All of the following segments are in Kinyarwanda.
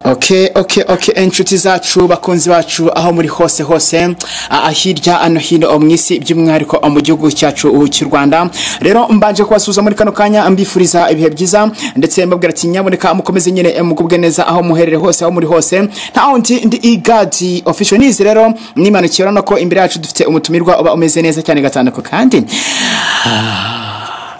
Okay, okay, okay, inshuti zacu bakunzi bacu aho muri hose hose ah, hirya ano hino mu isi by'umwihariko mu gihugu cyacu uh, cy'u Rwanda rero mbanje kubasuhuza muri kano kanya mbifuriza ibihe byiza ndetse mbabwira ati nyaboneka mukomeze nyine eh, mugubwe neza aho muherere hose aho muri hose ntaho ndi ndi igadi official news rero nimanukira urabona ko imbere yacu dufite umutumirwa uba umeze neza cyane gatandatu kandi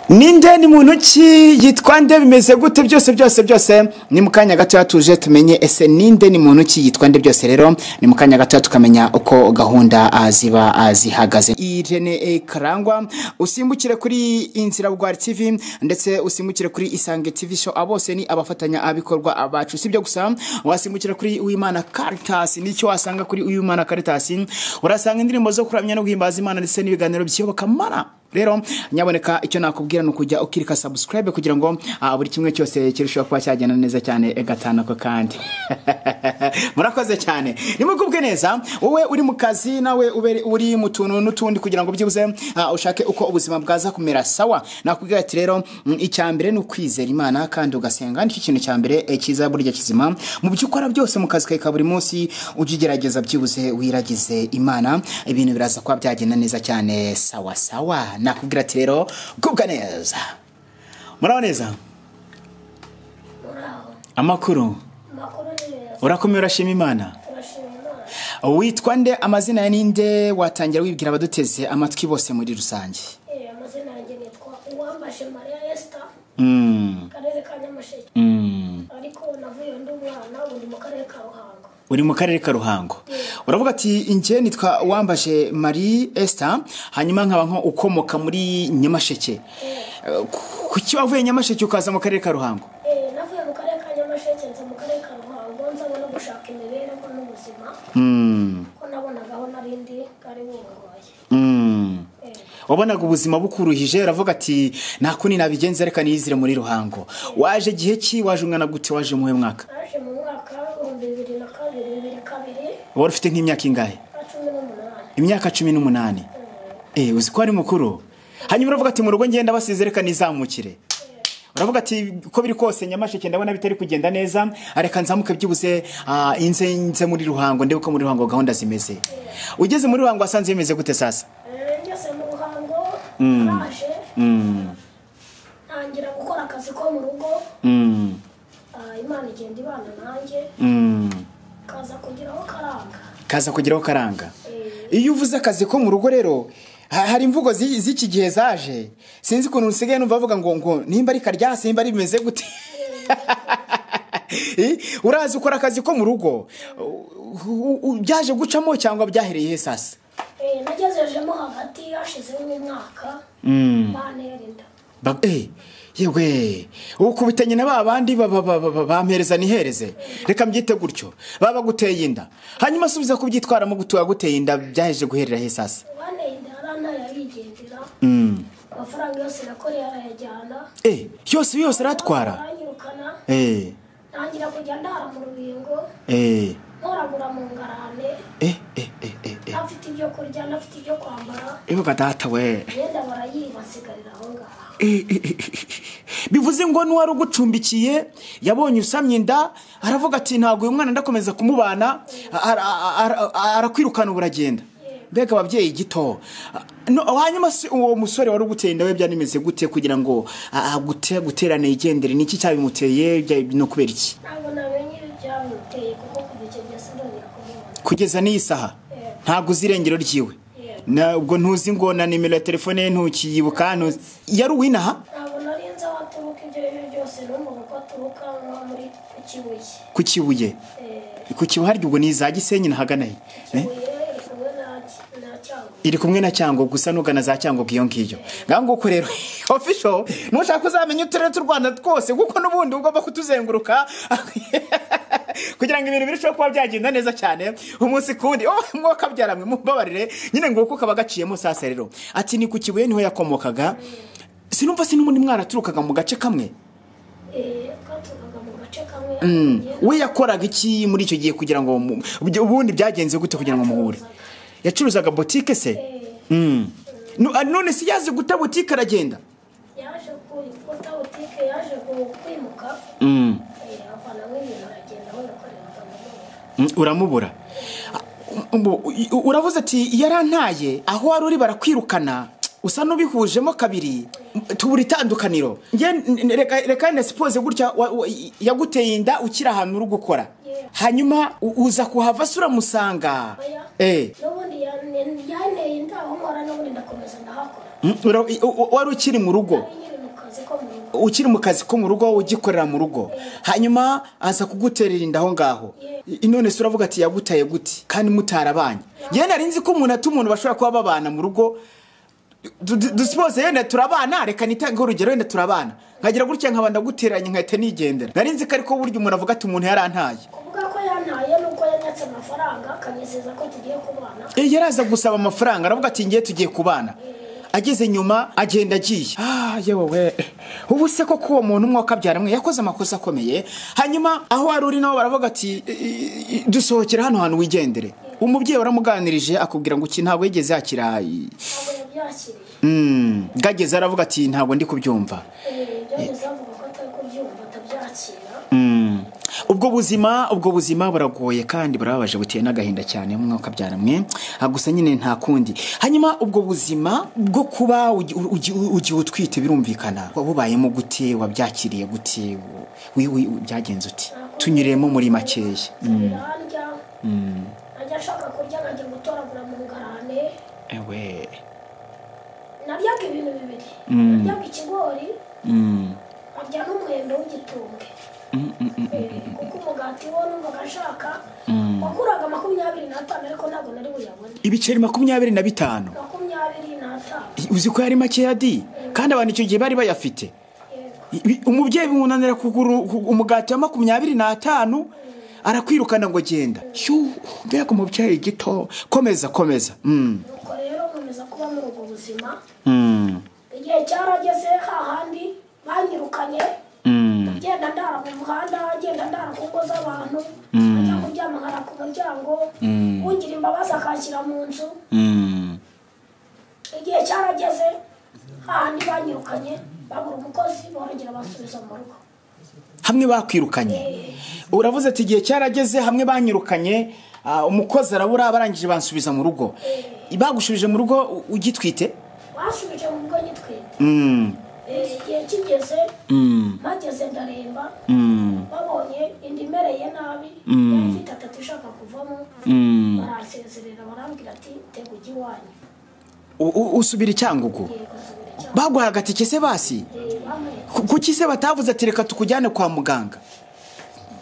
ninde ni muntu ki yitwa nde bimeze gute byose byose byose ni mu kanya gatoya tuje tumenye ese ninde ni muntu ki yitwa nde byose rero ni mu kanya gatoya tukamenya uko gahunda ah, ziba ah, zihagaze irene eh, karangwa usimbukire kuri inzira bwari tv ndetse usimbukire kuri isange tv show abo bose ni abafatanya abikorwa abacu sibyo gusa wasimbukira kuri uwimana caritas nicyo wasanga kuri uwimana caritas urasanga indirimbo zo kuramya no guhimbaza imana ndetse n'ibiganiro by'iyobokamana rero nyaboneka icyo nakubwira ni ukujya ukirika subscribe kugira ngo ah, buri kimwe cyose kirusheho kuba cyagenda neza cyane eh, gatanu ako kandi murakoze cyane nimugubwe neza wowe uri mu kazi nawe ube uri mu tuntu n'utundi kugira ngo byibuze ah, ushake uko ubuzima bwaza kumera sawa nakubwira ati rero mm, icya mbere ni ukwizera imana kandi ugasenga nicyo kintu cya mbere eh, cyiza burya kizima mu byo ukora byose mu kazi kawe ka buri munsi ujye ugerageza byibuze wiragize imana ibintu biraza kuba byagenda neza cyane sawa sawa nakubwira ati rero gubwa neza muraho neza amakuru amakuru ni meza urakomeye urashima imana turashima imana witwa nde amazina ya ninde watangira wibwira abaduteze amatwi bose muri rusange Eh, amazina yanjye nitwa uwambashe mariya yesita Mm, karere ka nyamasheke mm. ariko navuye ndi umwana ubu ndi mu karere ka ruhango uri mu karere ka ruhango uravuga ati njye nitwa wambashe marie esther hanyuma nkaba nko ukomoka muri nyamasheke Eh, ku- kuki wavuye nyamasheke ukaza mu karere ka ruhango Eh, navuye mu karere ka nyamasheke nza mu karere ka ruhango nzaba no gushaka imibereho n'ubuzima Mm, ko nabonaga aho nari ndi kari bungoye mm. Eh, wabonaga ubuzima bukuruhije aravuga ati nta kundi nabigenza reka niyizire muri ruhango waje igihe ki waje umwana gute waje muhe mwaka naje mu mwaka w'ibihumbi bibiri na kabiri bibiri kabiri wari ufite nk'imyaka ingahe na cumi n'umunani imyaka cumi n'umunani Eh, uzi ko ari mukuru hanyuma uravuga ati mu rugo ngenda basize reka nizamukire uravuga ati ko biri kose nyamasheke ndabona bitari kugenda neza reka nzamuke byibuze ah, inze nze muri ruhango ndebe uko muri ruhango gahunda zimeze ugeze muri ruhango wasanze bimeze gute sasa Eh, ngeze mu ruhango naje ntangira gukora akazi ko mu rugo Mm, Ah, imana igenda ibana nanjye mm. kaza kugeraho karanga kaza kugeraho karanga Eh, iyo uvuze akazi ko mu rugo rero ha- hari imvugo zi- z'iki gihe zaje sinzi ukuntu usigaye numva bavuga ngo ngo nimba ari karya simba ari bimeze gute Eh, urazi ukora akazi ko mu rugo u- u- u- byaje gucamo cyangwa byahereye he sasa eh, nagezejemo hagati hashizeho umwaka bantera inda Ba- eh, yewe ukubita nyina ba bandi ba- ba- ba- ba- ba- bampereza nihereze reka mbyite gutyo baba guteye inda hanyuma asubiza kubyitwaramo gutuba guteye inda byaheje guherera he sasa bantera inda yarantaye arigendera Mm. amafaranga yose nakoreye arayajyana Eh, yose yose aratwara aranyirukana Eh, ntangira kujya ndara mu rubingo eh. ntoragura mu ngarane Eh, eh, eh, eh, eh. ntafite ibyo kurya ntafite ibyo kwambara Ibuka data we. imyenda barayiba nsigarira aho ngaho Eh, eh, eh, eh. Bivuze ngo n'uwari ugucumbikiye yabonye usamye inda aravuga ati ntabwo uyu mwana ndakomeza kumubana ara- ara- ara- arakwirukana ubu uragenda. Mbega ababyeyi gito. No, hanyuma se uwo musore wari uguteye inda we byanimeze gute kugira ngo ah, agute guterane igendere niki cyabimuteye bya- no kubera iki? ntabwo namenye ibyamuteye kuko kuva icyo gihe sindongera kumubona Kugeza n'iyi saha ntabwo uzi irengero ryiwe. Na ubwo ntuzi ngo na nimero ya telefone ye ntukiyibuka ntuzi. Yari uwinaha? ntabwo narinze aho aturuka ibyo ari byo byose n'umuntu ko aturuka nko muri ku kibuye ku kibuye Eh, ku kibuye harya ubwo ni za gisenyi nahagana he Eh? kibuye iri kumwe na na cyangugu iri kumwe na cyango gusa nugana za cyango iyo ngiyo ngaho nguko rero ofisho nushaka uzamenya uturere tw'u rwanda twose kuko n'ubundi ugomba kutuzenguruka kugira ngo ibintu birusheho kuba byagenda neza cyane umunsi ku wundi oh, mwuka byaramwe mumbabarire nyine nguko kaba gaciyemo sasa rero ati ni ku kibuye niho yakomokaga sinumva se n'ubundi mwaraturukaga mu gace kamwe Eh, katurukaga mu gace kamwe we yakoraga iki muri icyo gihe kugira ngo mu- ubwo- ubundi byagenze gute kugira ngo muhure yacuruzaga botike se Mm. Nu- ah, none se yazi guta botike aragenda yaje kuri butike yaje ku- kwimuka Mm. eh, avanamo ibintu aragenda aho yakorera Mm, uramubura Ah, u- u- uravuze ati yarantaye aho wari uri barakwirukana usa n'ubihujemo kabiri tubura itandukaniro Nge- n- n- reka reka na sipose gutya wa- wa- yaguteye inda ukiri ahantu uri gukora Yeah. hanyuma u- uza kuhava se uramusanga Oya. Eh. n'ubundi yan- yanteye inda aho nkora n'ubundi ndakomeza ndahakora Mm, ura- i- u- wari ukiri mu rugo ari nyiri mu kazi ko mu rugo ukiri mu kazi ko mu rugo ugikorera mu rugo hanyuma aza kuguterera inda aho ngaho I- none se uravuga ati yagutaye gute kandi mutarabanye yewe nari nzi ko umuntu ati umuntu bashobora kuba babana mu rugo Du- du- dusipoze yenda turabana reka nitange urugero yenda turabana nkagira gutya nkaba ndagutereranye nkahita nigendera nari nzi ko ariko burya umuntu avuga ati umuntu yarantaye kuvuga ko yantaye nuko yanyatse amafaranga akanyizeza ko tugiye kubana Eh, yaraza gusaba amafaranga aravuga ati ngiye tugiye kubana ageze nyuma agenda agiye Ah, yewe we ubu se koko uwo muntu umwe wakabyara mwe yakoze amakosa akomeye hanyuma aho wari uri nabo baravuga ati "I- i- i- dusohokere hano hantu wigendere umubyeyi waramuganirije akubwira ngo iki ntabwo yigeze yakira i- ntabwo yabyakiriye Mm, bwageze aravuga ati ntabwo ndi kubyumva Eh, byageze avuga ko atari kubyumva atabyakira Mm. ubwo buzima ubwo buzima buragoye kandi burababaje buteye n'agahinda cyane umwe ukabyara mwe Ah, gusa nyine nta kundi hanyuma ubwo buzima bwo kuba ugi- ugi- ugiye utwite birumvikana wabubayemo gute wabyakiriye gute wi- wi- byagenze uti tunyuremo muri makeya birarya ajya ashaka kurya nkajya gutoragura mu ngarane ewe naryaga ibintu bibiri naryaga ikigori Mm. arya n'umwembe w'igitumbwe Mm, mm, mm. Eh, kuko umugati wo numvaga ashaka waguraga makumyabiri n'atanu ariko ntabwo nari buyabone ibiceri makumyabiri na bitanu makumyabiri n'atanu uzi ko yari makeya di kandi abantu icyo gihe bari bayafite yego I- umubyeyi bimunanira kugura u- umugati wa makumyabiri n'atanu arakwirukana ngo genda shu mbega umubyeyi gito komeza komeza Mm. nuko rero nkomeza kuba muri ubwo buzima Mm. igihe cyarageze hahandi banyirukanye Mm. ngenda ndara mu muhanda ngenda ndara ku ngo z'abantu ajya kuryama nkara ku muryango ungira imbabazi akanshyira mu nzu Mm. igihe cyarageze hahandi banyirukanye babura umukozi borongera basubiza mu rugo hamwe bakwirukanye uravuze ati igihe cyarageze hamwe banyirukanye ah, umukozi arabura barangije bansubiza mu rugo bagushubije mu rugo u- ugitwite basubije mu rugo nyitwite Mm. Eh, igihe kigeze Mm. mageze ndaremba Mm. babonye inda imereye nabi yari ifite atatu ishaka kuvamo Mm. baransezerera barambwira ati tega ujye iwanyu U- u- usubira icyangugu yego subira icyaka baguhaye agatike se basi bamwereka Ku- kuki se batavuze ati reka tukujyane kwa muganga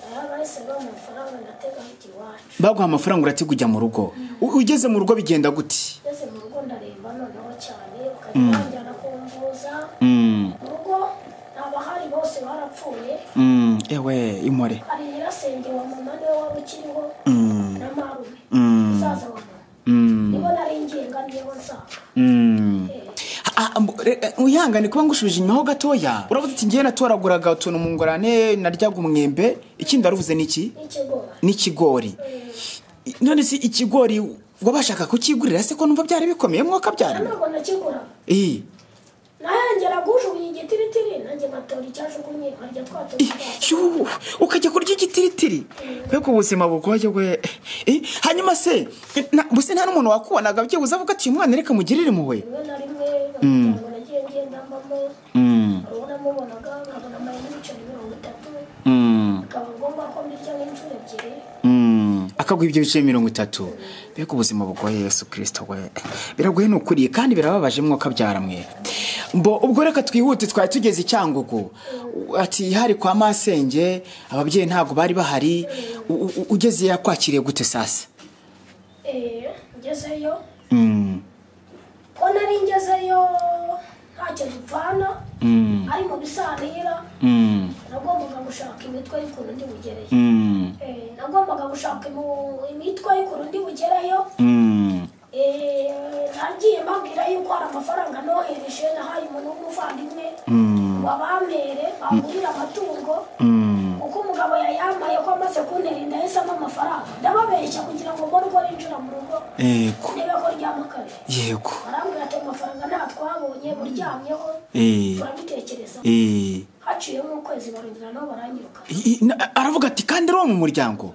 rero bahise baha amafaranga ndatega ujya iwacu baguha amafaranga urati kujya mu rugo U- ugeze mu rugo bigenda gute ngeze mu rugo ndaremba noneho cyane bakajya banjyana kumvuza mu rugo nabahari bose barapfuye ewe imore hari nyirasenge wa mama niwe wari ukiriho na marume musaza wa mama nibo nari ngenga nibo nsanga Eh. Ah, ah, mbo- re- eh, wihangane kuba ngushubije inyuma ho gatoya uravuze ati ngewe natoraguraga utuntu mu ngorane naryaga umwembe ikindi waravuze ni iki n'ikigori n'ikigori I- none se ikigori wabashaka kukigurira se ko numva byari bikomeye mwuka byarana ntabwo nakigura iyi nahengera gujugunya igitiritiri nanjye nkatora icyajugunye nkarya twa tuntu twa so. Yuh, ukajya kurya igitiritiri mbega ubuzima bugoye we Eh, hanyuma se na- buse nta n'umuntu wakubonaga byibuze avuga ati uyu mwana reka mugirire impuhwe rimwe na rimwe umuryango nagiye ngenda mbamo hari uwo namubonaga nkabona amaye n'ibiceri mirongo itatu bikaba ngombwa ko mbirya nk'inshuro ebyiri akaguha ibyo bice mirongo itatu mbega ubuzima bugoye yesu kirisito we biragoye ni ukuri kandi birababaje mwuka byaramwe mbo ubwo reka twihute twari tugeze i cyangugu ati hari kwa masenge ababyeyi ntabwo bari bahari U- u- u- ugeze yakwakiriye gute sasa Eh, ngezeyo ko nari ngezeyo ntacyo dupfana ari mu bisanira nagombaga gushaka imitwe y'ukuntu ndi bugereyo Eh, nagombaga gushaka imu- imitwe y'ukuntu ndi bugereyo Eh, nagiye mbabwira yuko hari amafaranga nohereje nahaye umuntu w'umuvandimwe wabampere bangurira amatungo kuko umugabo yayambaye ko amaze kunterinda yahisemo amafaranga ndababeshya kugira ngo mbone uko ninjira mu rugo yego ndebe ko ryama kabiri yego barambwira ati amafaranga nta twabonye buryamyeho Eh. turabitekereza Eh, haciyemo ukwezi barongera nabo baranyiruka i- i- na- aravuga ati kandi uri wo mu muryango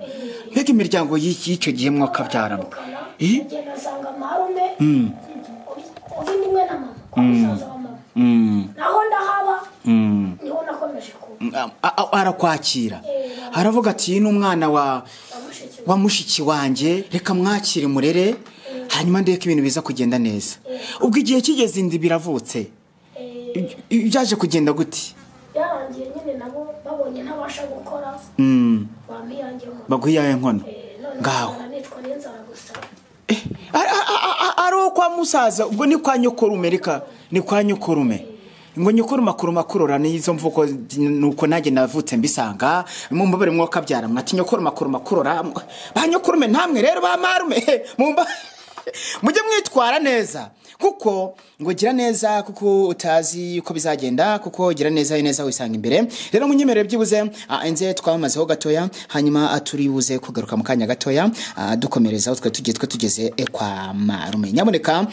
mbega imiryango y'iki- y'icyo gihe mwakabyaramo bakabukana Eh? kugenda asanga marume ubundi imwe na mama kwa musaza wa mama Mm, naho ndahaba mm. niho nakomeje kuba A- a- arakwakira Eh, aravuga ati iyi ni umwana wa na mushiki we wa mushiki wanjye reka mwakire murere hanyuma ndebe ko ibintu biza kugenda neza ubwo igihe kigeze inda biravutse Eh, byaje kugenda gute byarangiye nyine nabo babonye ntabasha gukora Mm, bampirangiye mu baguha iyawe nkono Eh, none ngaho nkahora nicwa n'inzara gusa Eh, a- a- a- a- ari uwo kwa musaza ubwo ni kwa nyokorume reka ni kwa nyokorume ngo nyokoruma kuruma kurora n'izo mvugo nuko nanjye navutse mbisanga mumbabare mwuka byara mwati nyokoruma kuruma kurora ba nyokorume namwe rero ba marume mumba mujye mwitwara neza kuko ngo gira neza kuko utazi uko bizagenda kuko gira neza neza wisanga imbere rero munyemerere byibuze ah, enze twamazeho gatoya hanyuma ah, turibuze kugaruka mu kanya gatoya ah, dukomereza aho twari tugiye twe tugeze eh, kwa marume nyaboneka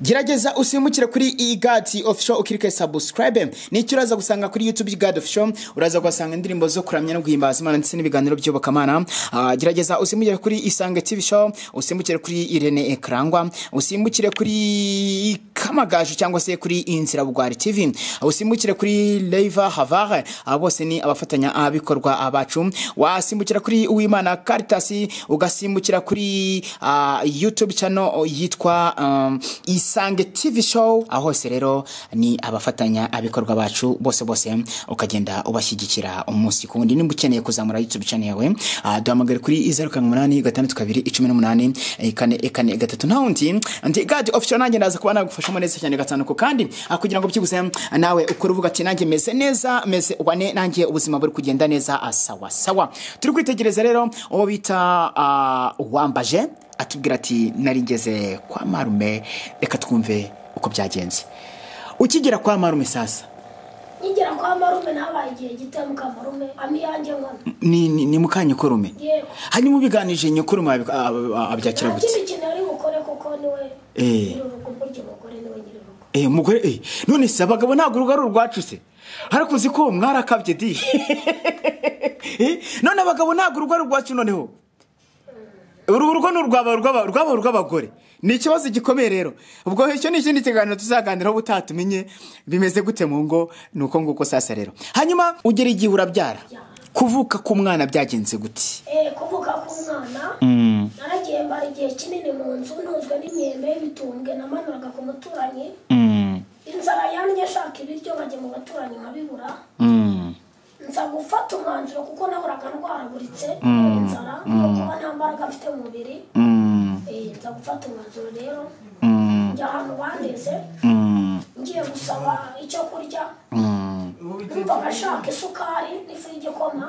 gerageza usimbukire kuri igati official ukirike subscribe nicyo uraza gusanga kuri youtube igati official uraza kuhasanga indirimbo zo kuramya no guhimbaza imana ndetse n'ibiganiro by'ubukamana Ah, gerageza usimbukire kuri isange tv show usimbukire kuri irene ekarangwa usimbukire kuri kamagaju cyangwa se kuri inzira bugwari tv usimbukire kuri leiva havare abo bose ni abafatanya abikorwa bacu wasimbukira kuri uwimana karitasi ugasimbukira kuri ah, youtube channel yitwa um, isange tv show aho hose rero ni abafatanya abikorwa bacu bose bose ukagenda ubashyigikira umunsi ku wundi nimba ukeneye kuzamura youtube channel yawe ah, duhamagare kuri zeru karindwi umunani gatandatu kabiri icumi n'umunani eh, kane eh, kane gatatu nta wundi ndi gadi official nanjye ndaza kuba nagufashamo neza cyane gatanu ku kandi ah, kugira ngo byibuze nawe ukore uvuga ati nanjye meze neza meze wane nanjye ubuzima buri kugenda neza ah, sawa sawa turi kwitegereza rero uwo bita ah, uwambaje atubwira ati narigeze kwa marume reka twumve uko byagenze ukigera kwa marume sasa nkigera kwa marume nabaye igihe gito mukamurume amiyange nkono ni, ni, ni mukanya ukorume yego hanyuma ubiganije nyokorume abik- a- a- a- abyakira nta gutse kindi kintu ari bukore kuko niwe Eh. nyir'urugo burya umugore niwe nyir'urugo Eh, mugore eh, none se abagabo ntabwo urugo ari urwacutse ariko uzi ko mwarakabye di Eh, none abagabo ntabwo urugo ari urwacu noneho uru rugo ni urwaba urwaba- urwaba urw'abagore ni ikibazo gikomeye rero ubwo icyo ni ikindi kiganiro tuzaganiraho ubutaha tumenye bimeze gute mu ngo ni uko nguko sasa rero hanyuma ugera igihe urabyara kuvuka k'umwana byagenze gute Eh, kuvuga k'umwana naragiye mbara igihe kinini mu nzu ntuzwe n'imyembe y'ibitumbwe namanuraga ku muturanyi inzara yandye ashaka ibiryo bajya mu baturanyi nkabibura nza gufata umwanzuro kuko nahoraga ndwaraguritse inzara no kuba nta mbaraga mfite mu mubiri Eh, nza gufata umwanzuro rero njya ahantu bandeze ngiye gusaba icyo kurya numvaga ashaka isukari n'ifu y'igikoma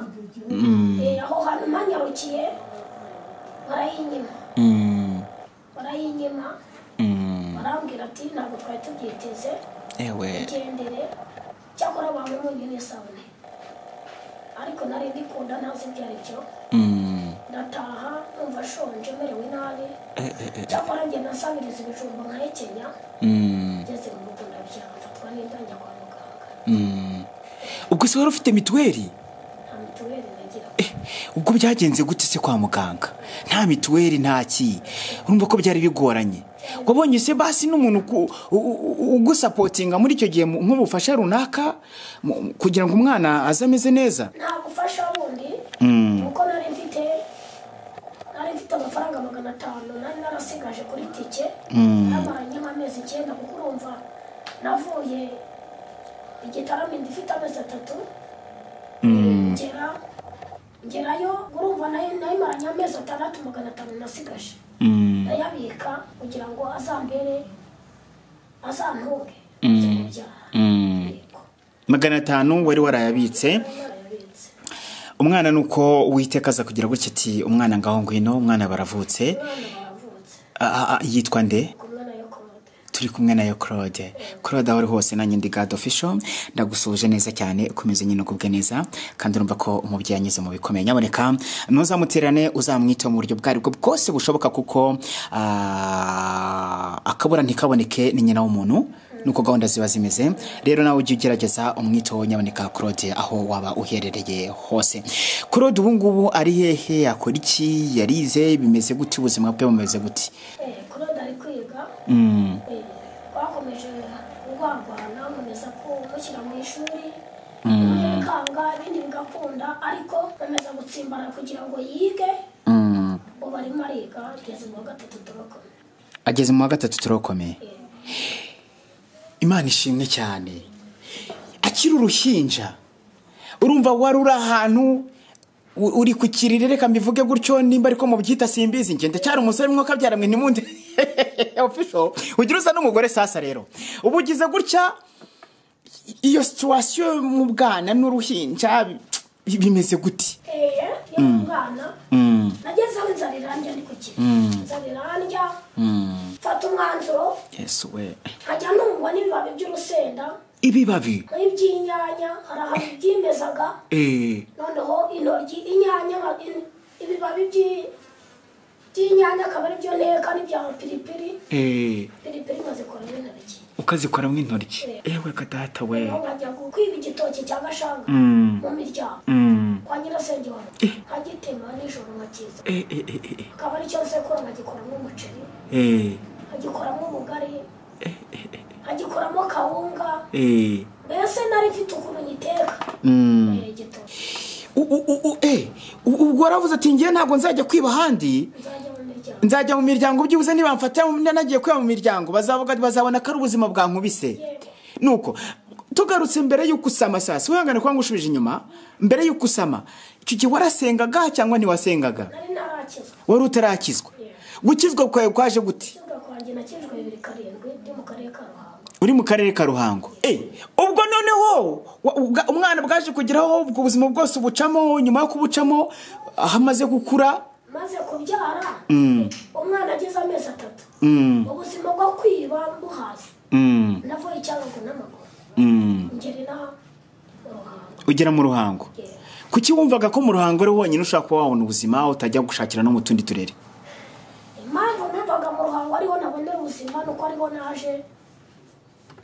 Eh, aho hantu manyarukiye barayinyima barayinyima barambwira ati ntabwo twari tubyiteze ewe igendere cyakora abantu bonyine isabune ariko nari ndikunda ntazi ibyo ari byo ndataha numva shonje merewe nabi cyakora njye nasabiriza ibijumba nkahekenya ngeze mu rugo ndabyara mfatwa n'inda njya kwa muganga ubwo se wari ufite mituweli nta mituweli nagira Eh, ubwo byagenze gute se kwa muganga nta mituweli nta ki urumva ko byari bigoranye wabonye se basi n'umuntu uku- u- u- ugusapotinga muri icyo gihe mu- nk'ubufasha runaka mu- kugira ngo umwana aze ameze neza nta gufasha wundi kuko nari mfite nari mfite amafaranga magana atanu nari narasigaje kuri tike namaranye nk'amezi icyenda kuko urumva navuye igitaramo inda ifite amezi atatu ngera ngerayo urumva nayo nayimaranye amezi atandatu magana atanu nasigaje ndayabika kugira ngo azambere azantunge nze kubyara yego magana atanu wari warayabitse narayabitse umwana ni uko uwiteka aza kugira gutya ati umwana ngaho ngwino umwana baravutse umwana baravutse Ah, ah, ah, yitwa nde ku mwana yo korode turi kumwe nayo claude claude aho uri hose nanjye ndi gad official ndagusuje neza cyane ukomeze nyine ugubwe neza kandi urumva ko umubyeyi anyuze mu bikomeye nyaboneka ntuzamuterane uzamwite mu buryo bwo aribwo bwose bushoboka kuko ah, akabura ntikaboneke ni nyina w'umuntu nuko gahunda ziba zimeze rero nawe ujye ugerageza umwito nyaboneka claude aho waba uherereye hose claude ubu ngubu ari hehe yakora iki yarize bimeze gute ubuzima bwe bumeze gute Eh, claude ari kwiga Mm, Eh, twakomeje kurwarwana nkomeza kumushyira mu ishuri bimwe bikanga ibindi bigakunda ariko bemeza gutsimbara kugira ngo yige mm. ubu arimo ariga ageze mu wa gatatu turakora ageze mu wa gatatu turakomeye imana ishimwe cyane akiri uruhinja urumva wari uri ahantu u- uri ku kiriri reka mbivuge gutyo nimba ariko mubyita simbizi njye ndacyari umusore mwuka byara mwe ntimundi official ugira usa n'umugore sasa rero uba ugize gutya iyo situwasiyo mu bwana n'uruhinja bi- bi- bimeze gute eye ni umwana nageze aho inzara irandya ndi ku kigo inzara irandya mfata umwanzuro yesu we nkajya numva n'ibibabi by'urusenda ibibabi nk'iby'inyanya hari ahantu byimbezaga eh, noneho intoryi inyanya in- ibibabi by'i- by'inyanya akaba ari byo nteka n'ibya piripiri eh, piripiri nkazikoramo intoryi ukazikoramo intoryi ewe kadata we noneho nkajya gu- kwiba igitoki cya gashanga mu miryango Mm. kwa nyirasenge wawe nkagitema nijoro nkakiza Eh, eh, eh, eh, eh. akaba ari cyo nsekura nkagikoramo umuceri Eh, nkagikoramo ubugari nkagikoramo kawunga eh. mbese nari mfite ukuntu nyiteka Eh, igitoki U- u- u- u- eh, u- ubwo waravuze ati ngewe ntabwo nzajya kwiba ahandi nzajya mu miryango nzajya mu miryango byibuze niba mfata nagiye kwiba mu miryango bazavuga bazabona ko ari ubuzima bwankubise yego nuko tugarutse mbere y'uko usama sasa wihangane kuba ngushubije inyuma mbere y'uko usama icyo gihe warasengaga cyangwa ntiwasengaga nari narakizwa wari utarakizwa gukizwa kwawe kwaje gute kibuga kwanjye nakijwe bibiri karindwi ndi mu karere ka ruhango uri mu karere ka ruhango Eh, ubwo noneho wa- ubwa- umwana bwaje kugeraho ubwo buzima bwose ubucamo nyuma yo kubucamo aho amaze gukura maze kubyara umwana agize amezi atatu Mm, ubuzima bwo kwiba mbuhaze mm, navuye icyangombwa n'amaguru mm. ngerera ruhango ugera mu ruhango Yeah. kuki wumvaga ko mu ruhango ari honyine ushaka kuba wabona ubuzima utajya gushakira no mu tundi turere impamvu numvaga mu ruhango ariho nabonera ubuzima nuko ariho naje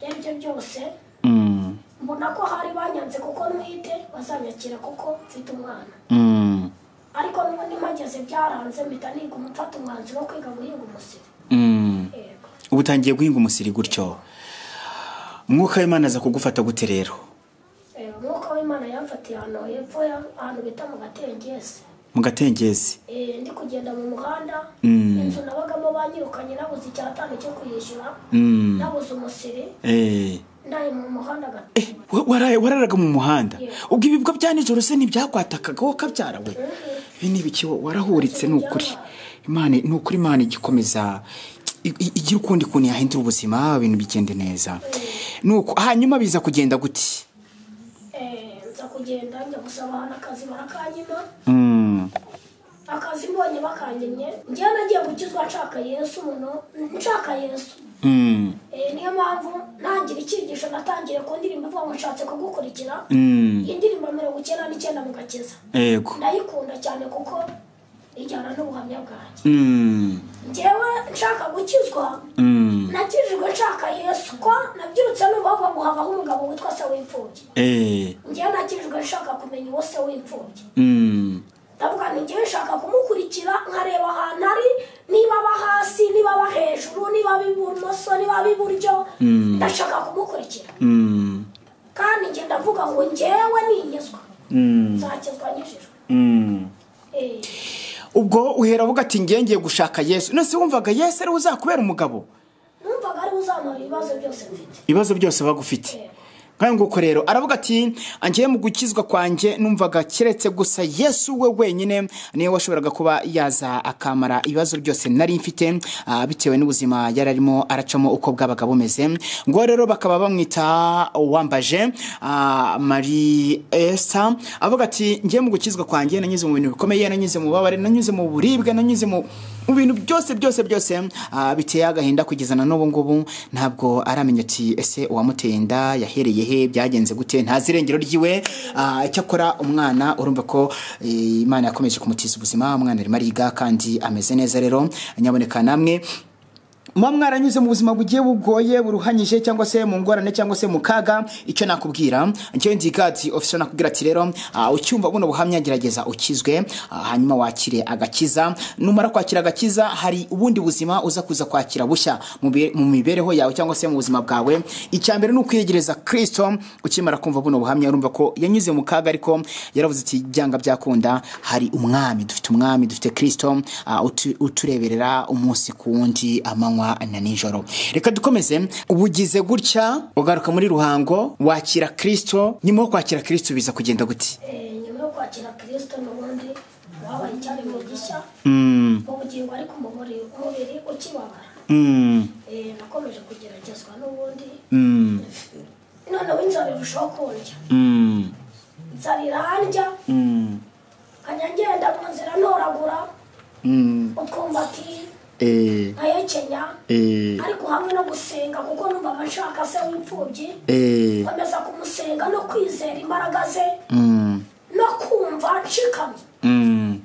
ibyo ari byo byose Mm, mbona ko hari banyanze kuko ntwite bazanyakira kuko mfite umwana mm, ariko n'ubundi mpageze byaranze mpita niga umufata umwanzuro wo kwiga guhinga umusiri mm. yego ubu utangiye guhinga umusiri gutyo umwuka w'imana aza kugufata gute rero Eh, umwuka w'imana yamfatiye ahantu hepfo ya- ahantu bita mu gatengesi mu gatengezi Eh, ndi kugenda mu muhanda Mm. inzu nabagamo banyirukanye nabuze icyatanu cyo kuyishyura Mm. nabuze umusiri Eh. ndaye mu muhanda gato Eh, wa- waraye- wararaga mu muhanda Yeah. ubwo ibibwa bya nijoro se ntibyakwatakaga wowe kabyara we ibi ni ibiki wo- warahuritse ni ukuri imana ni ukuri imana igikomeza i- i- igira ukundi kuntu yahindura ubuzima ibintu bigende neza nuko hanyuma biza kugenda gute Eh, nza kugenda njya gusaba ahantu akazi barakanyima Mm, akazi mbonye bakangimye njyewe nagiye gukizwa nshaka yesu muno nshaka yesu mm, Eh, niyo mpamvu ntangira icyigisho natangiye ku ndirimbo ivuga ngo nshatse kugukurikira mm, indirimbo mirongo icyenda n'icyenda mu gakiza yego ndayikunda cyane kuko ijyana n'ubuhamya bwanjye Mm, njyewe nshaka gukizwa mm, nakijijwe nshaka yesu ko nabyirutse n'ubava ngo habaho umugabo witwa se w'imfubyi eh, njyewe nakijijwe nshaka kumenya uwo se w'imfubyi mm, ndavuga nti njyewe nshaka kumukurikira nkareba ahantu ari niba aba hasi niba aba hejuru niba aba ibumoso niba aba iburyo ndashaka kumukurikira mm, kandi njye ndavuga ngo njyewe ningizwa mm, nzakizwa nkijijwe mm. Eh, ubwo uhera avuga ati ngiye ngiye gushaka yesu none se wumvaga yesu ariwe uzakubera umugabo numvaga ariwe uzamara ibibazo byose mfite ibibazo byose bagufite nk'ayo nguko rero aravuga ati angiye mu gukizwa kwanjye numvaga keretse gusa yesu we wenyine niwe washoboraga kuba yaza akamara ibibazo byose nari mfite ah, bitewe n'ubuzima yari arimo aracamo uko bwabaga bumeze ngo rero bakaba bamwita uwambaje ah, marie esa avuga ati ngiye mu gukizwa kwanjye nanyuze mu bintu bikomeye nanyuze mu bubabare nanyuze mu buribwe nanyuze mu mu bintu byose byose byose ah, biteye agahinda kugeza na n'ubu ngubu ntabwo aramenya ati ese uwamuteye inda yahereye he byagenze gute ntazi irengero ryiwe ah, icyakora umwana urumva ko eh, imana yakomeje kumutiza ubuzima umwana arimo ariga kandi ameze neza rero nyaboneka namwe muba mwaranyuze mu buzima bugiye bugoye buruhanyije cyangwa se mu ngorane cyangwa se mu kaga icyo nakubwira njyewe ndigati ofisiyo nakubwira ati rero ah, ucyumva buno buhamya gerageza ukizwe ah, hanyuma wakire agakiza numara kwakira agakiza hari ubundi buzima uza kuza kwakira bushya mu bi- mu mibereho yawe cyangwa se mu buzima bwawe icya mbere ni ukwiyegereza kristo ukimara kumva buno buhamya urumva ko yanyuze mu kaga ariko yaravuze ati byanga byakunda hari umwami dufite umwami dufite kristo ah, utu- utureberera umunsi ku wundi amanywa na nijoro reka dukomeze ubugize gutya ugaruka muri ruhango wakira kristo nyuma yo kwakira kristo biza kugenda gute Eh, nyuma yo kwakira kirisito n'ubundi wabaye icyaremwe gishya ubugingo ariko umubiri umubiri ukibabara Mm, Eh, nakomeje kugeragezwa n'ubundi mm, noneho inzara irushaho kundya mm, inzara irandya mm, nkajya ngenda mu nzira ntoragura mm, utwumva ati eh, nkayekenya eh, ariko hamwe no gusenga kuko numvaga nshaka se w'imfubyi eh, nkomeza kumusenga no kwizera imbaraga ze mm, no kumva nshikamye mm.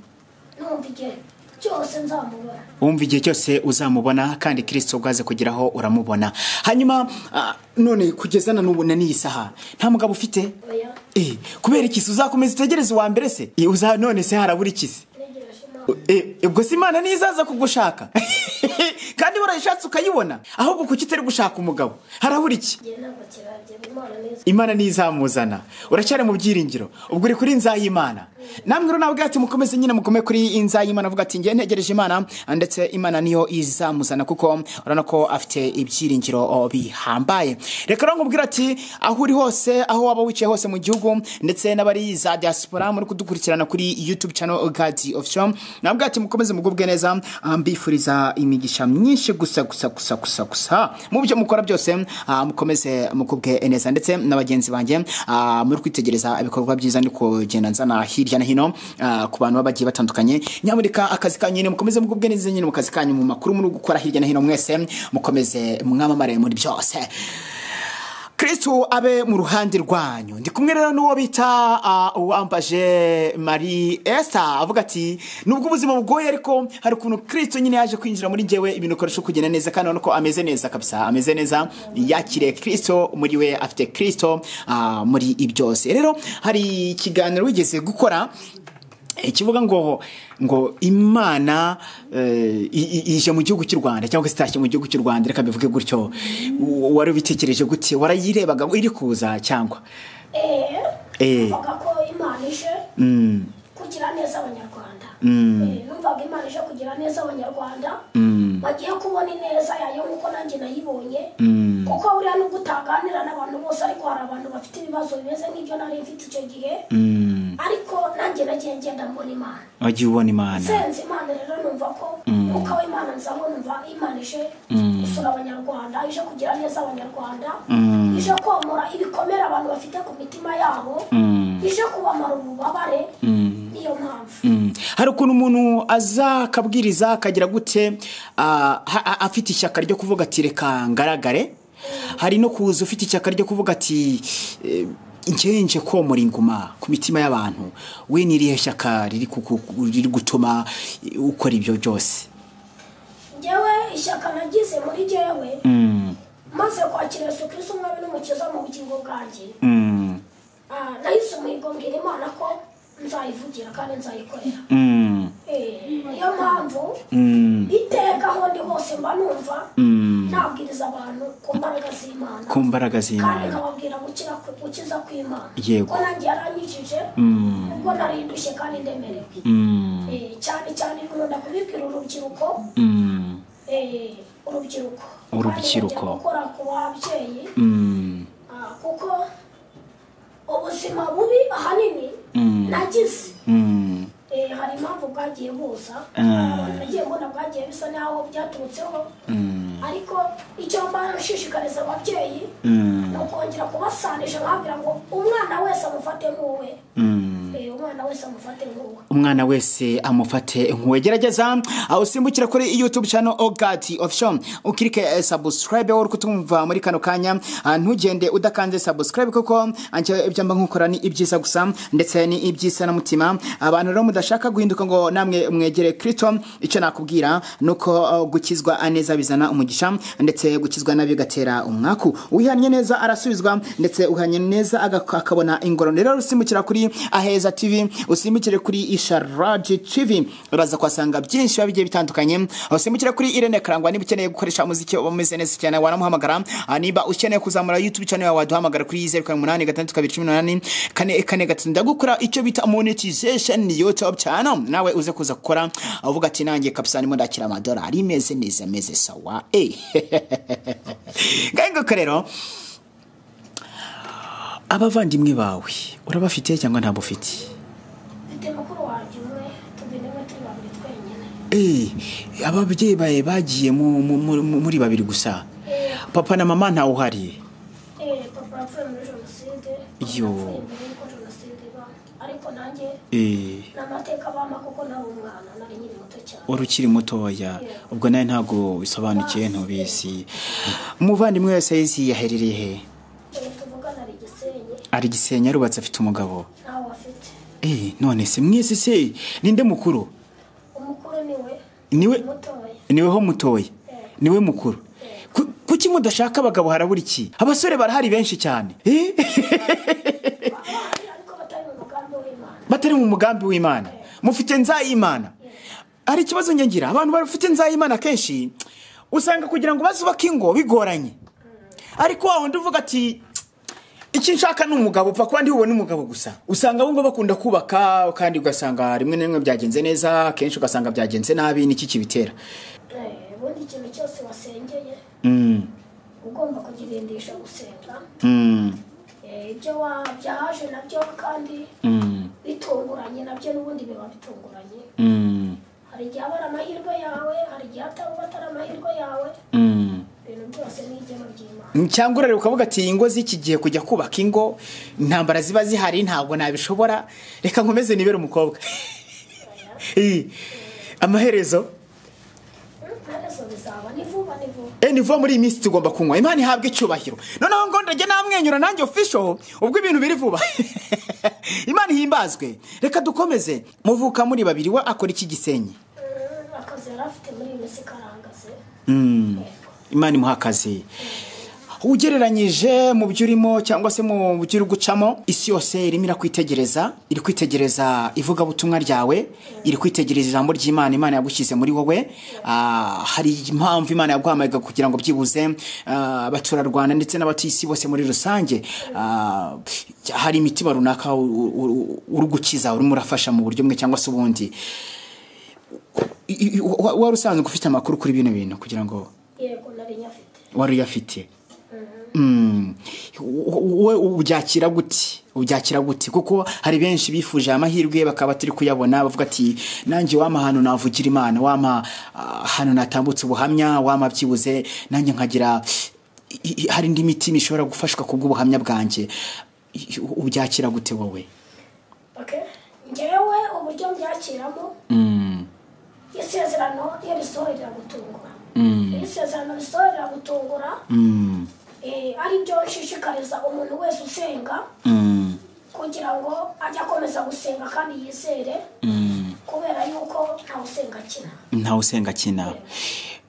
numva igihe cyose nzamubona wumva igihe cyose uzamubona kandi kirisito ubwaze kugeraho uramubona hanyuma ah, none kugeza na n'ubu na n'iyi saha nta mugabo ufite oya Eh, kubera ikisi uzakomeza utegereze uwa mbere se Eh, uza none se harabura ikisi ntegereje imana Eh, ubwo se imana niyo izaza kugushaka kandi warayishatse ukayibona ahubwo kuki utari gushaka umugabo harabura iki igihe ntabwo kiragera imana neza imana niyo izamuzana uracyari mu byiringiro ubwo uri kuri nzayimana namwe rero nabwo ati mukomeze nyine mukome kuri nzayimana avuga ati ngiye ntegereje imana ndetse imana niyo izamuzana kuko urabona ko afite ibyiringiro o, bihambaye reka rero nkubwira ati aho uri hose aho waba wicaye hose mu gihugu ndetse n'abari za diaspora muri kudukurikirana kuri youtube channel gadi official nabwo ati mukomeze mugubwe neza ah, mbifuriza imigisha myinshi gusa gusa gusa gusa gusa mu byo mukora byose ah, mukomeze mukubwe neza ndetse na bagenzi banjye ah, muri kwitegereza ibikorwa byiza ndi kugenda nzana hirya na hino ah, ku bantu baba bagiye batandukanye nyamuneka akazi kanyu nyine mukomeze mugubwe neza nyine mu kazi kanyu mu makuru muri gukora hirya na hino mwese mukomeze mwamamare muri byose kristo abe mu ruhande rwanyu ndi kumwe rero n'uwo bita ah, uwambaje marie esta avuga ati nubwo ubuzima bugoye ariko hari ukuntu kristo nyine yaje kwinjira muri njyewe ibintu ukoresha kugenda neza kandi urabona ko ameze neza kabisa ameze neza yakiriye kristo muri we afite kristo ah, muri ibyose rero hari ikiganiro wigeze gukora ikivuga ngo ngo imana eh, i- i- ije mu gihugu cy'u rwanda cyangwa se itashye mu gihugu cy'u rwanda reka bivuge gutyo W- wari ubitekereje gute warayirebaga ngo iri kuza cyangwa eee Eh. mvuga ko imana ije Mm, kugira neza abanyarwanda Mm. Eh, numvaga imana ije kugira neza abanyarwanda mm, bagiye kubona ineza yayo nk'uko nanjye nayibonye mm, kuko buriya nubwo utaganira n'abantu bose ariko hari abantu bafite ibibazo bimeze nk'ibyo nari mfite icyo gihe mm. ariko nanjye nagiye ngenda mbona imana wagiye ubona imana senze imana rero numva ko umwuka w'imana nzaho numva imana ije gusura abanyarwanda ije kugira neza abanyarwanda ije komora ibikomere abantu bafite ku mitima yabo ije kubamara ububabare niyo mpamvu Mm. hari ukuntu umuntu aza akabwiriza akagira gute ah, ha- ha- afite ishyaka ryo kuvuga ati reka ngaragare hari no kuza ufite ishyaka ryo kuvuga ati eh, njyewe nje komora inguma ku mitima y'abantu we n'irihe shyaka riri kuku- riri gutuma eh, ukora ibyo byose ngewe ishyaka nagize muri jyewe Mm, maze kwakira yesu kirisi umwami n'umukiza mu bugingo bwanjye mm, Ah, nahise umuhigo mbwira imana ko nzayivugira kandi nzayikorera mm, Eh, niyo mpamvu mm, iteka aho ndi hose mba numva mm. nabwiriza abantu ku mbaraga z'imana ku mbaraga kandi z'imana nkababwira gukira ku- gukiza kw'imana Yego. ko nanjye yaranyijije Mm, ubwo narindushye kandi ndemerewe mm, Eh, cyane cyane nkunda kubibwira urubyiruko mm, eh, urubyiruko Urubyiruko. Kandi nkajya gukora ku babyeyi mm, ah, kuko ubuzima bubi ahanini Mm. nagize mm. Eh, hari impamvu bwagiye buza Ah. nagiye mbona bwagiye bisa n'aho byaturutseho Mm. ariko icyo mbara nshishikariza ababyeyi Mm. ni ukongera kubasanisha nkabwira ngo umwana wese amufate nk'uwe Mm. Eh, umwana wese amufate nk'uwo umwana wese amufate nkuwe gerageza aho usimbukira kuri youtube channel ogati official ukirike eh, subscribe wowe uri kutumva muri kano kanya ah, ntugende udakanze subscribe kuko anje ibyo mba nkukora ni ibyiza gusa ndetse ni ibyisa na mutima abantu rero mudashaka guhinduka ngo namwe mwegere kristo icyo nakubwira nuko eh, gukizwa neza bizana umugisha ndetse gukizwa nabi gatera umwaku uhanye neza arasubizwa ndetse uhanye neza aga- akabona ingororano rero usimbukira kuri aheza tv usimbukire kuri isharaji tv uraza kuhasanga byinshi biba bigiye bitandukanye usimbukire kuri irene karangwa niba ukeneye gukoresha umuziki uba umeze neza cyane wanamuhamagara Ah, niba ukeneye kuzamura youtube channel yawe waduhamagara kuri zeru karindwi umunani gatandatu kabiri cumi n'umunani kane kane gatatu ndagukora icyo bita monetization youtube channel nawe uze kuza gukora uvuga ati nanjye kabisa ndimo ndakira amadolari meze neza meze sawa eh ngaho nguko rero abavandimwe bawe urabafite cyangwa ntabwo ufite mfite mukuru wanjye umwe tugenewe turi babiri twenyine Eh, ababyeyi bawe bagiye mu- mu- mu- mu- muri babiri gusa papa na mama ntawe uhari Eh, papa yapfuye muri jenoside mama Yo. yapfuye mbere y'uko jenoside iba ariko nanjye Eh, ni amateka abana kuko nari umwana nari nkiri muto cyane wari ukiri mutoya ubwo nawe ntabwo bisobanukiwe ntubizi umuvandimwe wese yizi yaherereye he Eh, tuvugana ari igisenyi ari gisenyi arubatse afite umugabo ntawe afite Eh, none se mwese se ninde mukuru umukuru ni we niwe mutoya niweho mutoya niwe mukuru Ku- kuki mudashaka abagabo harabura iki abasore barahari benshi cyane Eh, abahari ariko batari mu mugambi w'imana batari mu mugambi w'imana mufite nzayimana hari ikibazo ngengira abantu bafite nzayimana kenshi usanga kugira ngo bazubake ingo bigoranye ariko wa wundi uvuga ati iki nshaka ni umugabo upfa kuba ndibubone umugabo gusa usanga abo ngabo bakunda kubaka kandi ugasanga rimwe na rimwe byagenze neza kenshi ugasanga byagenze nabi niki kibitera Eh, ubundi ikintu cyose wasengeye Mm, ugomba kugirindisha gusenga mm, Eh, ibyo wa- byaje nabyo kandi mm, bitunguranye nabyo n'ubundi biba bitunguranye mm, hari igihe aba ari amahirwe yawe hari igihe ataba atari amahirwe yawe mm. ibintu byose ni igena ry'imana cyangwa urareba ukavuga ati ingo z'iki gihe kujya kubaka ingo intambara ziba zihari ntabwo nabishobora reka nkomeze nibere umukobwa Eh, amaherezo ntarezo bizaba ni vuba ni vuba eh, ni vuba muri iyi minsi tugomba kunywa imana ihabwa icyubahiro noneho ngo ndajya namwenyura nanjye ofisho ubwo ibintu biri vuba imana ihimbazwe reka dukomeze muvuka muri babiri we akora iki gisenyi Mm, akazi yari afite muri iyi minsi karangaze Mm, imana imuha akazi ugereranyije mu byo urimo cyangwa se mu byo uri gucamo isi yose irimo irakwitegereza iri kwitegereza ivugabutumwa ryawe iri kwitegereza ijambo ry'imana imana yagushyize muri wowe Ah, hari impamvu imana yaguhamagaye kugira ngo byibuze ah, abaturarwanda ndetse n'abatuye isi bose muri rusange ah, hari imitima runaka u- u- u- uri gukiza urimo urafasha mu buryo bumwe cyangwa se ubundi I- i- wa- wari usanzwe ufite amakuru kuri bino bintu kugira ngo yego nari nyafite wari uyafite Mm. W- wowe ubyakira gute ubyakira gute kuko hari benshi bifuje aya mahirwe bakaba turi kuyabona bavuga ati nanjye wampa ahantu navugira imana wampa ah, ahantu natambutse ubuhamya wampa byibuze nanjye nkagira i- i- hari indi mitima ishobora gufashwa kubw'ubuhamya bwanjye I- i- ubyakira gute wowe okay ngewe uburyo mbyakiramo Mm. isezerano iyo risohoye riragutungura iyo isezerano risohoye riragutungura Mm. eh, ari byo nshishikariza umuntu wese usenga Mm. kugira ngo ajye akomeza gusenga kandi yizere Mm. kubera yuko ntawe usenga akina ntawe usenga akina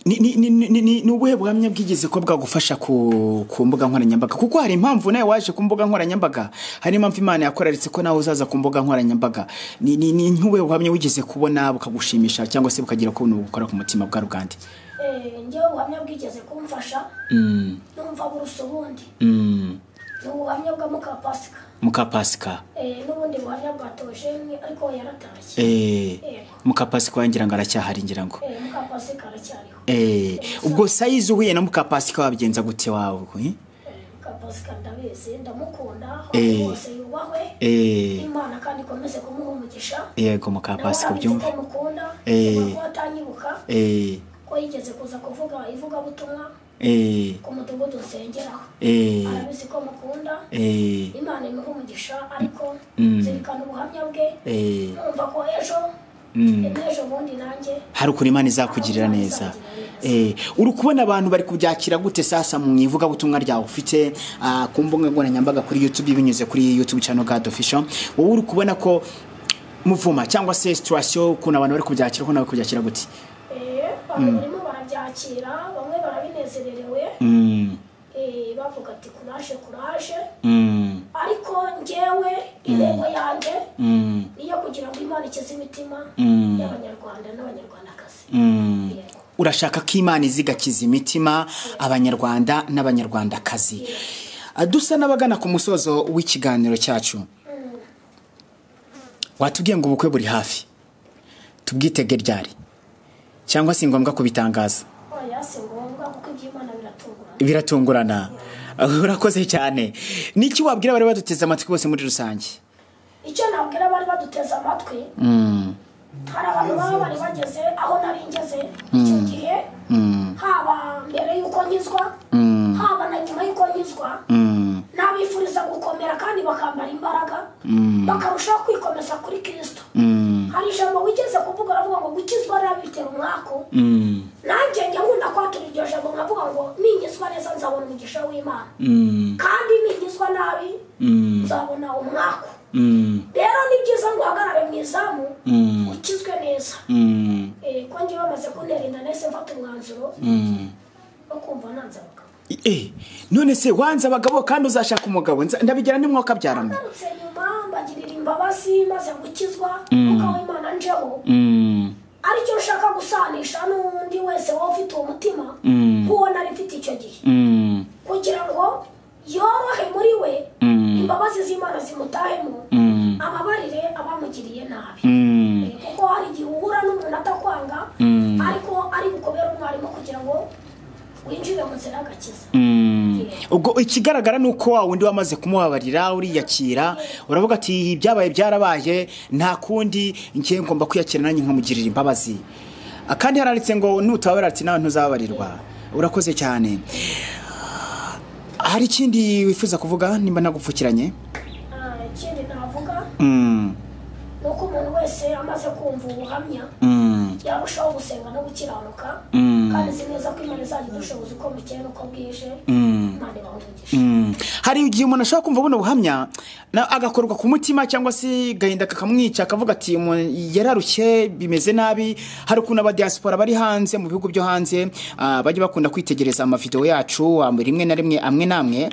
Ni- ni- ni- ni- ni ni ubuhe buhamya bwigeze ko bwagufasha ku ku mbuga nkoranyambaga kuko hari impamvu nawe waje ku mbuga nkoranyambaga hari impamvu imana yakoraritse ko nawe uzaza ku mbuga nkoranyambaga ni ni- ni nk'ubuhe buhamya wigeze kubona bukagushimisha cyangwa se bukagira ukuntu bukora ku mutima bwa rugande Eh, ngewe ubuhamya bwigeze kumfasha Mm, numva burusa ubundi mm, ni ubuhamya bwa muka pasika muka pasika Eh, n'ubundi buhamya bwa tojeni ariko we yaratashye Eh, Yego. muka pasika wagira ngo aracyahari ngira ngo Eh, muka pasika aracyariho Eh, ubwo sayizi uhuye na muka pasika wabigenza gute wawe eh? Eh, muka pasika ndabizi ndamukunda Eh. ahantu hose yubahwe Eh, imana kandi ikomeze kumuha umugisha yego muka nawe pasika arabizi ubyumva ko mukunda Eh. kuko atanyibuka Eh, ko yigeze kuza kuvuga ivugabutumwa eh, ku mudugudu nsengeraho eh, arabizi ko mukunda eh, imana imuha umugisha ariko Mm. zirikana ubuhamya bwe eh, numva ko ejo Mm. ejo bundi nanjye hari ukuntu imana izakugirira neza Eh, uri kubona abantu bari kubyakira gute sasa mu ivugabutumwa ryawe ufite ah, ku mbuga nkoranyambaga kuri youtube binyuze kuri youtube channel god official wowe uri kubona ko muvuma cyangwa se situation ukuntu abantu bari kubyakira ukuntu bari kubyakira gute Eh, abantu barimo barabyakira bamwe barabinezererewe Mm, eh, bavuga ati kuraje kuraje mm, ariko njyewe intego yanjye mm, niyo kugira ngo imana ikize imitima Mm. y'abanyarwanda n'abanyarwandakazi mm. Yego. urashaka ko imana izi igakiza imitima abanyarwanda n'abanyarwandakazi Ah, dusa n'abagana ku musozo w'ikiganiro cyacu Mm. watubwiye ngo ubukwe buri hafi tubwitege ryari cyangwa si ngombwa kubitangaza oya si ngombwa kuko iby'imana biratungurana biratungurana urakoze cyane niki wabwira abari baduteze amatwi bose muri rusange icyo nabwira abari baduteze amatwi Mm, hari abantu baba bari bageze aho nari ngeze icyo gihe mm, haba mbere y'uko nkizwa Mm. haba na nyuma y'uko nkizwa mm, n'abifuriza gukomera kandi bakambara imbaraga bakarushaho kwikomeza kuri kirisito mm, hari ijambo wigeze kuvuga uravuga ngo gukizwa rero bitera umwaku mm, nanjye njya nkunda kwatura iryo jambo nkavuga ngo ningizwa neza nzabona umugisha w'imana mm, kandi ningizwa nabi mm, nzabona umwaku mm, rero ni byiza ngo uhagarare mu izamu mm, ukizwe neza mm, Eh, ko ngiye bamaze kunerinda nahise mfata umwanzuro mm. wo kumva nanze abagabo Eh, none se wanze abagabo kandi uzashaka umugabo Nza- ndabigira nimwuka byaramo ngarutse nyuma mbagirira imbabazi maze gukizwa umwuka w'imana njeho Mm, aricyo ushaka gusanisha n'undi wese wowe ufite uwo mutima Mm. nk'uwo nari mfite icyo gihe mm, kugira ngo yorohe muri we Mm. imbabazi z'imana zimutahemo mm, ababarire abamugiriye nabi mm. Eh, kuko hari igihe uhura n'umuntu atakwanga Mm. ariko ari bukubere umwarimu kugira ngo winjire mu nzira y'agakiza ubwo ikigaragara ni uko wa wundi wamaze kumubabarira uriyakira uravuga ati "Ibi byabaye byarabaye nta kundi ngiye ngomba kwiyakira nanjye nkamugirira imbabazi Ah, kandi haranditse ngo nutababarira ati nawe ntuzababarirwa urakoze cyane hari ikindi wifuza kuvuga nimba nagupfukiranye Ah, ikindi navuga Mm, ni uko umuntu wese amaze kumva ubuhamya mm, yarushaho gusenga no gukiranuka Mm. kandi si neza ko imana izajya idushoboza uko bukeye n'uko bwije mm, imana ibaha umugisha mm. hari igihe umuntu ashobora kumva buno buhamya na- agakorwa ku mutima cyangwa se gahinda kakamwica akavuga ati "Umuntu yararushye bimeze nabi hari ukuntu abadiyasipora bari hanze mu bihugu byo hanze ah, bajya bakunda kwitegereza amavidewo yacu ah, rimwe na rimwe amwe n'amwe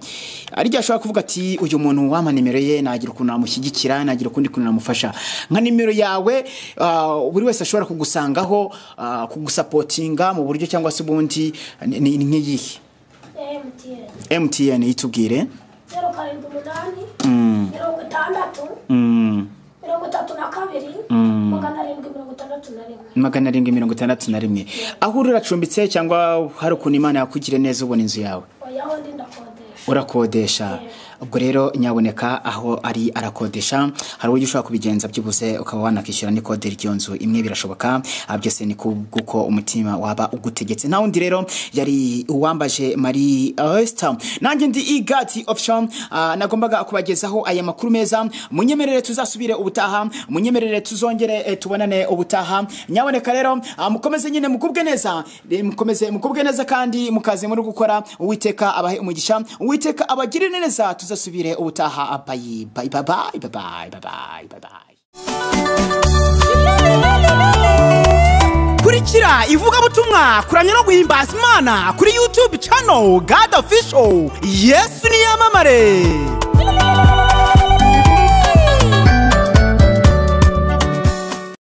hari igihe ashobora kuvuga ati uyu muntu wampa nimero ye nagira ukuntu namushyigikira nagira ukundi kuntu namufasha nka nimero yawe ah, buri wese ashobora kugusangaho ah, kugusapotinga mu buryo cyangwa se ubundi ni ni- ni nk'iyihe mtn mtn itubwire zeru karindwi umunani Mm, mirongo itandatu mm, mirongo itatu na kabiri magana arindwi mirongo itandatu na rimwe magana arindwi mirongo itandatu na rimwe aho uri uracumbitse cyangwa hari ukuntu imana yakugire neza ubona inzu yawe oyaho ndi ndakodesha urakodesha ubwo rero nyaboneka aho ari arakodesha hari uburyo ushobora kubigenza byibuze ukaba wanakishyura n'ikode ry'iyo nzu imwe birashoboka Ah, byose ni kuko umutima waba ugutegetse nta wundi rero yari uwambaje marie Esther nanjye ndi igati option nagombaga kubagezaho aya makuru meza munyemerere tuzasubire ubutaha munyemerere tuzongere eh, tubonane ubutaha nyaboneka rero ah, mukomeze nyine mukubwe neza Eh, mukomeze mukubwe neza kandi mukaze muri gukora uwiteka abahe umugisha uwiteka abagirire neza tuzasubire ubutaha bayi bayi bayi bayi bayi bayi bayi kurikira ivugabutumwa kuramya no guhimbaza imana kuri youtube channel god official yesu niyamamare